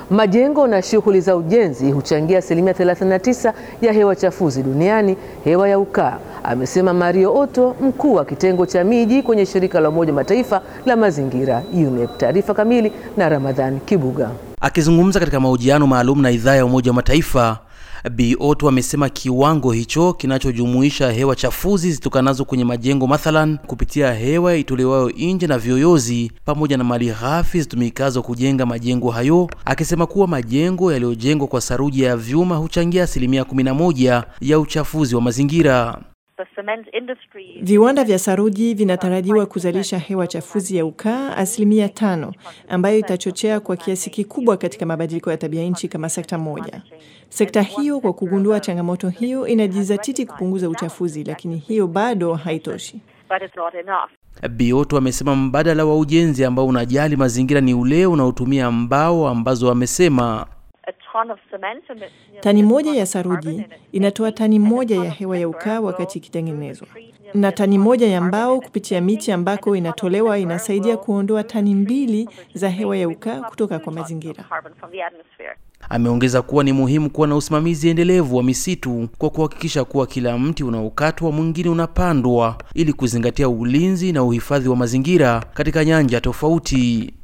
Majengo na shughuli za ujenzi huchangia asilimia 39 ya hewa chafuzi duniani, hewa ya ukaa, amesema Mario Otto, mkuu wa kitengo cha miji kwenye shirika la Umoja Mataifa la mazingira UNEP. Taarifa kamili na Ramadhan Kibuga. Akizungumza katika mahojiano maalum na idhaa ya Umoja wa Mataifa, Bi Otto amesema kiwango hicho kinachojumuisha hewa chafuzi zitokanazo kwenye majengo mathalan kupitia hewa itolewayo nje na vyoyozi pamoja na mali ghafi zitumikazo kujenga majengo hayo, akisema kuwa majengo yaliyojengwa kwa saruji ya vyuma huchangia asilimia 11 ya uchafuzi wa mazingira. Viwanda vya saruji vinatarajiwa kuzalisha hewa chafuzi ya ukaa asilimia tano, ambayo itachochea kwa kiasi kikubwa katika mabadiliko ya tabia nchi kama sekta moja. Sekta hiyo kwa kugundua changamoto hiyo inajizatiti kupunguza uchafuzi, lakini hiyo bado haitoshi. Bi Otto amesema mbadala wa ujenzi ambao unajali mazingira ni ule unaotumia mbao ambazo amesema Tani moja ya saruji inatoa tani moja ya hewa ya ukaa wakati ikitengenezwa, na tani moja ya mbao kupitia miti ambako inatolewa inasaidia kuondoa tani mbili za hewa ya ukaa kutoka kwa mazingira. Ameongeza kuwa ni muhimu kuwa na usimamizi endelevu wa misitu kwa kuhakikisha kuwa kila mti unaokatwa mwingine unapandwa ili kuzingatia ulinzi na uhifadhi wa mazingira katika nyanja tofauti.